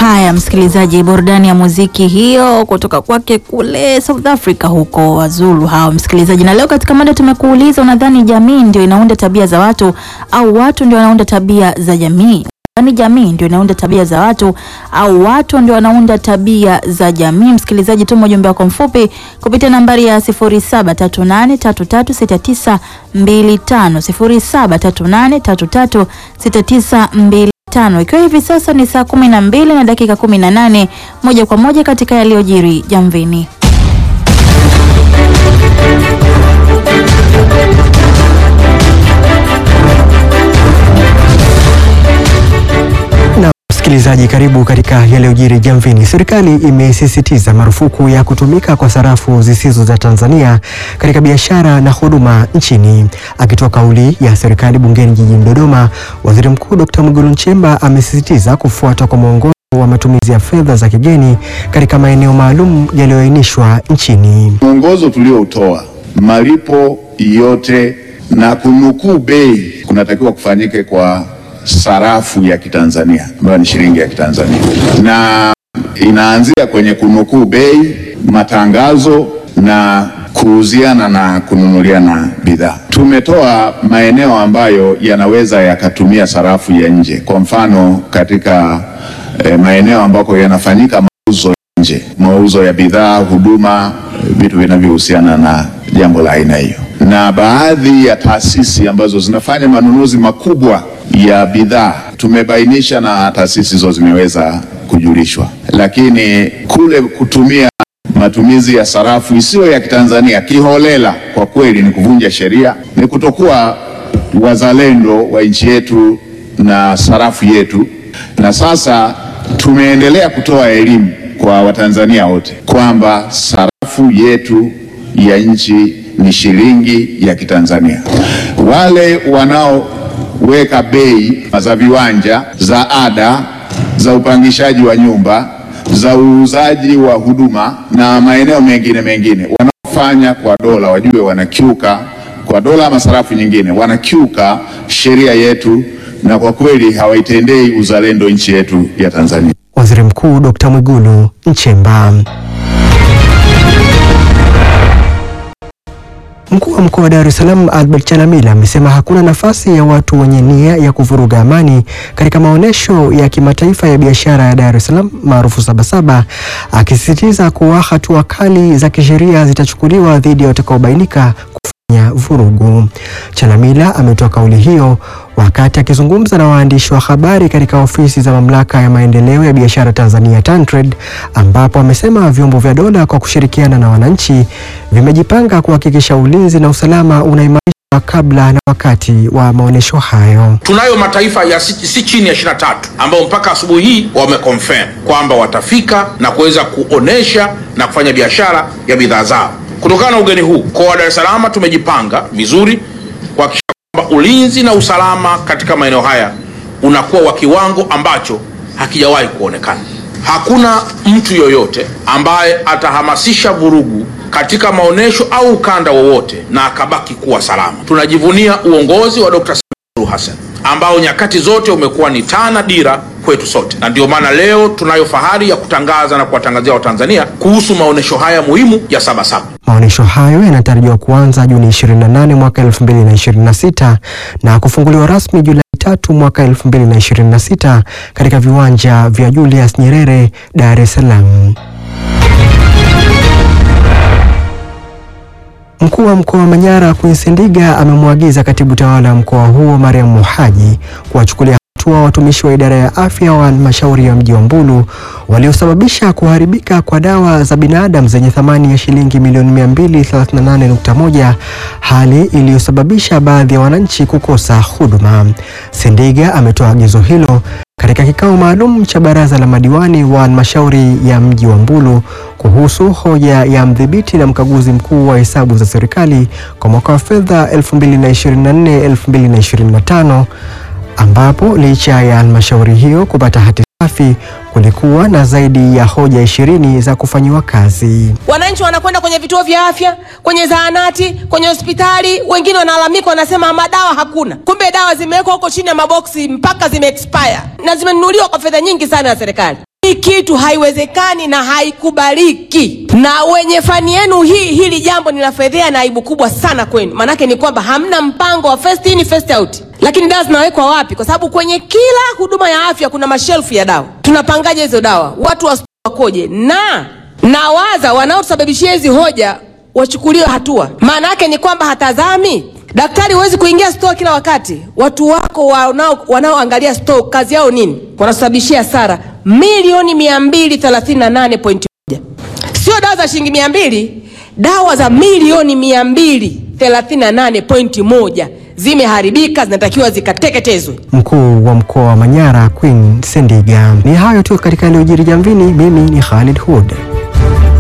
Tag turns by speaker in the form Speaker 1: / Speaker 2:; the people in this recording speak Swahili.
Speaker 1: Haya, msikilizaji, burudani ya muziki hiyo kutoka kwake kule South Africa huko Wazulu hao, msikilizaji. Na leo katika mada tumekuuliza, unadhani jamii ndio inaunda tabia za watu au watu ndio wanaunda tabia za jamii? Yaani jamii ndio inaunda tabia za watu au watu ndio wanaunda tabia za jamii? Msikilizaji, tuma ujumbe wako mfupi kupitia nambari ya 0738336925 0738336925 tano ikiwa hivi sasa ni saa kumi na mbili na dakika kumi na nane moja kwa moja katika yaliyojiri jamvini.
Speaker 2: Msikilizaji, karibu katika yaliyojiri jamvini. Serikali imesisitiza marufuku ya kutumika kwa sarafu zisizo za Tanzania katika biashara na huduma nchini. Akitoa kauli ya serikali bungeni jijini Dodoma, Waziri Mkuu Dr. Mwigulu Nchemba amesisitiza kufuatwa kwa mwongozo wa matumizi ya fedha za kigeni katika maeneo maalum yaliyoainishwa nchini.
Speaker 3: Mwongozo tulioutoa, malipo yote na kunukuu bei kunatakiwa kufanyike kwa sarafu ya Kitanzania ambayo ni shilingi ya Kitanzania, na inaanzia kwenye kunukuu bei, matangazo na kuuziana na kununuliana bidhaa. Tumetoa maeneo ambayo yanaweza yakatumia sarafu ya nje, kwa mfano katika eh, maeneo ambako yanafanyika mauzo nje, mauzo ya bidhaa, huduma, vitu vinavyohusiana na jambo la aina hiyo, na baadhi ya taasisi ambazo zinafanya manunuzi makubwa ya bidhaa tumebainisha, na taasisi hizo zimeweza kujulishwa, lakini kule kutumia matumizi ya sarafu isiyo ya Kitanzania kiholela, kwa kweli ni kuvunja sheria, ni kutokuwa wazalendo wa nchi yetu na sarafu yetu. Na sasa tumeendelea kutoa elimu kwa Watanzania wote kwamba sarafu yetu ya nchi ni shilingi ya Kitanzania. Wale wanaoweka bei za viwanja, za ada, za upangishaji wa nyumba, za uuzaji wa huduma na maeneo mengine mengine, wanaofanya kwa dola wajue wanakiuka kwa dola ama sarafu nyingine, wanakiuka sheria yetu, na kwa kweli hawaitendei uzalendo nchi yetu ya Tanzania.
Speaker 2: Waziri Mkuu Dr. Mwigulu Nchemba. Mkuu wa mkoa wa Dar es Salaam Albert Chalamila amesema hakuna nafasi ya watu wenye nia ya kuvuruga amani katika maonyesho ya kimataifa ya biashara ya Dar es Salaam maarufu Sabasaba, akisisitiza kuwa hatua kali za kisheria zitachukuliwa dhidi ya watakaobainika kufanya vurugu. Chalamila ametoa kauli hiyo wakati akizungumza na waandishi wa habari katika ofisi za mamlaka ya maendeleo ya biashara Tanzania TanTrade, ambapo amesema vyombo vya dola kwa kushirikiana na wananchi vimejipanga kuhakikisha ulinzi na usalama unaimarishwa kabla na wakati wa maonyesho hayo.
Speaker 4: Tunayo mataifa ya si, si chini ya 23 ambao mpaka asubuhi hii wameconfirm kwamba watafika na kuweza kuonesha na kufanya biashara ya bidhaa zao. Kutokana na ugeni huu, mkoa wa Dar es Salaam tumejipanga vizuri kuhakikisha kwamba ulinzi na usalama katika maeneo haya unakuwa wa kiwango ambacho hakijawahi kuonekana. Hakuna mtu yoyote ambaye atahamasisha vurugu katika maonyesho au ukanda wowote na akabaki kuwa salama. Tunajivunia uongozi wa Dr. Suluhu Hassan ambao nyakati zote umekuwa ni taa na dira kwetu sote, na ndio maana leo tunayo fahari ya kutangaza na kuwatangazia Watanzania kuhusu maonyesho haya muhimu ya Sabasaba.
Speaker 2: Maonyesho hayo yanatarajiwa kuanza Juni 28 mwaka 2026 na kufunguliwa rasmi Julai tatu mwaka 2026 katika viwanja vya Julius Nyerere, Dar es Salaam. Mkuu wa mkoa wa Manyara Queen Ndiga amemwagiza katibu tawala wa mkoa huo Mariam Mohaji kuwachukulia hatua watumishi wa idara ya afya wa halmashauri ya mji wa Mbulu waliosababisha kuharibika kwa dawa za binadamu zenye thamani ya shilingi milioni 238.1, hali iliyosababisha baadhi ya wananchi kukosa huduma. Sendiga ametoa agizo hilo katika kikao maalum cha baraza la madiwani wa halmashauri ya mji wa Mbulu kuhusu hoja ya mdhibiti na mkaguzi mkuu wa hesabu za serikali kwa mwaka wa fedha 2024-2025 ambapo licha ya halmashauri hiyo kupata hati safi kulikuwa na zaidi ya hoja ishirini za kufanyiwa kazi.
Speaker 5: Wananchi wanakwenda kwenye vituo vya afya, kwenye zahanati, kwenye hospitali, wengine wanalalamika, wanasema madawa hakuna. Kumbe dawa zimewekwa huko chini ya maboksi mpaka zime expire na zimenunuliwa kwa fedha nyingi sana ya serikali. Hii kitu haiwezekani na haikubaliki, na wenye fani yenu hii, hili jambo ni la fedhea na aibu kubwa sana kwenu. Maanake ni kwamba hamna mpango wa first in first out. Lakini dawa zinawekwa wapi? Kwa sababu kwenye kila huduma ya afya kuna mashelfu ya dawa. Tunapangaje hizo dawa? Watu wa wakoje? Na nawaza wanaotusababishia hizi hoja wachukuliwe hatua. Maana yake ni kwamba hatazami daktari. Huwezi kuingia store kila wakati. Watu wako wanao wanaoangalia store kazi yao nini? Wanasababishia hasara milioni mia mbili thelathini na nane pointi moja. Sio dawa za shilingi mia mbili, dawa za milioni mia mbili thelathini na nane pointi moja zimeharibika, zinatakiwa zikateketezwe.
Speaker 2: Mkuu wa mkoa wa Manyara Queen Sendiga. Ni hayo tu katika yaliyojiri Jamvini. Mimi ni Khalid Hud.